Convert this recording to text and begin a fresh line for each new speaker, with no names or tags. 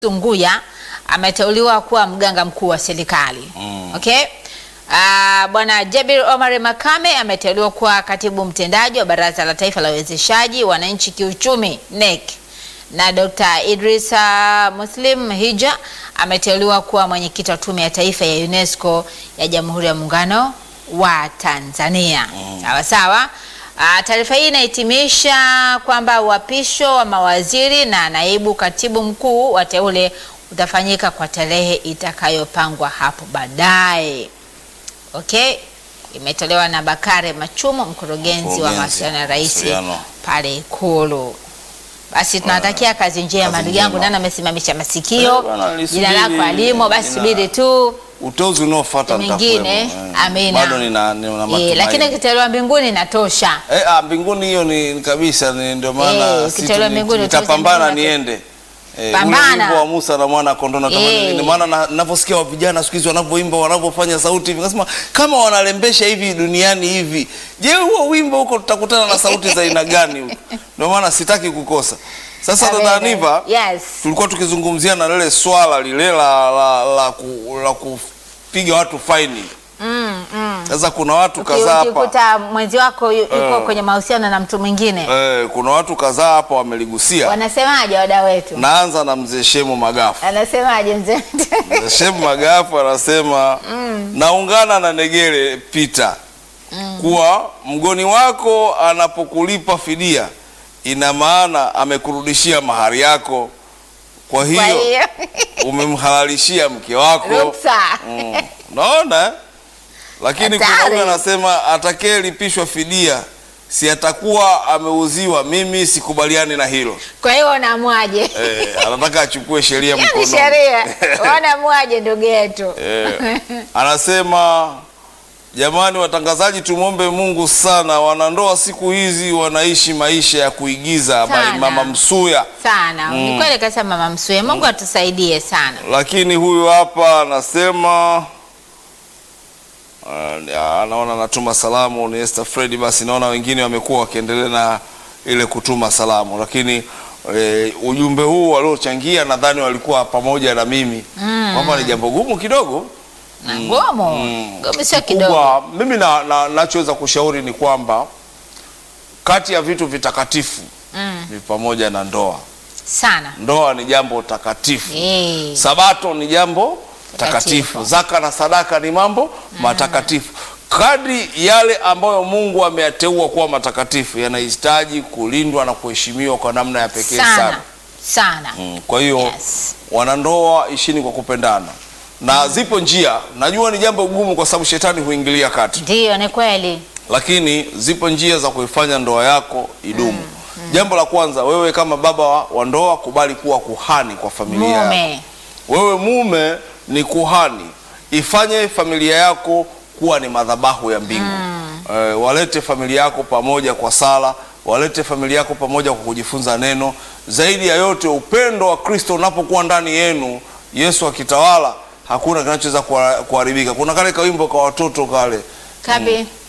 Tunguya ameteuliwa kuwa mganga mkuu wa serikali. Okay? Ah, Bwana Jabir Omar Makame ameteuliwa kuwa katibu mtendaji wa Baraza la Taifa la Uwezeshaji Wananchi Kiuchumi NEC. Na Dr. Idrisa Muslim Hija ameteuliwa kuwa mwenyekiti wa Tume ya Taifa ya UNESCO ya Jamhuri ya Muungano wa Tanzania. Sawa sawa. Ah, Taarifa hii inahitimisha kwamba uapisho wa mawaziri na naibu katibu mkuu wateule utafanyika kwa tarehe itakayopangwa hapo baadaye. Okay, imetolewa na Bakare Machumu, mkurugenzi wa
Mkurugenzi,
mawasiliano ya rais
mawasiliano.
pale Ikulu. Basi tunawatakia kazi njema,
kazi
ndugu yangu.
njema.
Nani amesimamisha
Eh,
masikio?
bwana,
Jina
nisubiri,
lako alimo, basi
jina-
subiri tu
Uteuzi unaofuata
mingine.
nitakuwemo. Eh,
Amina.
Bado nina, nina
eh,
matumaini.
lakini ukitolewa mbinguni inatosha.
Eh, ah, mbinguni hiyo ni ni kabisa ni ndio maana
Eh,
si
ukitolewa
tu-
mbinguni,
nitapambana
utauza mbinguni.
niende. Eh,
Pambana.
ule wimbo wa Musa na mwana kondoo natamani
Eh.
ni maana na- ninavyosikia wa vijana siku hizi wanavyoimba wanavyofanya sauti hivi nasema kama wanalembesha hivi duniani hivi je huo wimbo huko tutakutana na sauti za aina gani huko ndio maana sitaki kukosa sasa dada
Amen.
Aniva
Yes.
tulikuwa tukizungumzia na lile swala lile la, la, la, ku, la kupiga watu faini
Mm, mm.
sasa kuna watu
Uki-
kadhaa hapa
Ukikuta mwenzi wako yu- yuko
Eh.
kwenye mahusiano na mtu mwingine,
eh, kuna watu kadhaa hapa wameligusia
wanasemaje wada wetu?
naanza na mzee Shemu Magafu
Anasemaje mzee wetu?
Mzee Shemu Magafu anasema naungana na Negere Peter kuwa mgoni wako anapokulipa fidia ina maana amekurudishia mahari yako kwa
Kwa
hiyo
hiyo
umemhalalishia mke wako
ruksa.
Mm. Naona eh? lakini kuna
Hatari.
huyu anasema atakayelipishwa fidia si atakuwa ameuziwa. Mimi sikubaliani na hilo
Kwa hiyo unamwaje?
eh, anataka achukue sheria
Hiyo ni
mkononi.
sheria. Wanamwaje ndugu yetu?
Eh, anasema jamani, watangazaji, tumwombe Mungu sana, wanandoa siku hizi wanaishi maisha ya kuigiza.
Sana.
By Mama Msuya.
Sana. Ni kweli kasa mama Msuya. Mungu atusaidie sana.
Lakini huyu hapa anasema uh, anaona anatuma salamu ni Esther Fred. Basi naona wengine wamekuwa wakiendelea na ile kutuma salamu, lakini eh, ujumbe huu waliochangia nadhani walikuwa pamoja na mimi kwamba ni jambo gumu kidogo
Na ngomo. Ngomo sio kidogo.
kubwa. Mimi na, na, nachoweza kushauri ni kwamba kati ya vitu vitakatifu
Mm.
ni pamoja na ndoa.
Sana.
Ndoa ni jambo takatifu.
Eh.
Sabato ni jambo
Takatifu.
takatifu. Zaka na sadaka ni mambo matakatifu. Kadri yale ambayo Mungu ameyateua kuwa matakatifu yanahitaji kulindwa na kuheshimiwa kwa namna ya pekee sana.
Sana. Sana.
Mm, Kwa hiyo
Yes.
wanandoa ishini kwa kupendana, na zipo njia. Najua ni jambo gumu kwa sababu shetani huingilia kati,
Ndiyo, ni kweli.
lakini zipo njia za kuifanya ndoa yako idumu. Jambo la kwanza, wewe kama baba wa, wa ndoa, kubali kuwa kuhani kwa familia yako.
Mume.
Wewe mume ni kuhani, ifanye familia yako kuwa ni madhabahu ya mbingu. Eh, walete familia yako pamoja kwa sala, walete familia yako pamoja kwa kujifunza neno. Zaidi ya yote, upendo wa Kristo unapokuwa ndani yenu, Yesu akitawala, hakuna kinachoweza kuha- kuharibika. Kuna kale kawimbo kwa watoto kale
Kabi.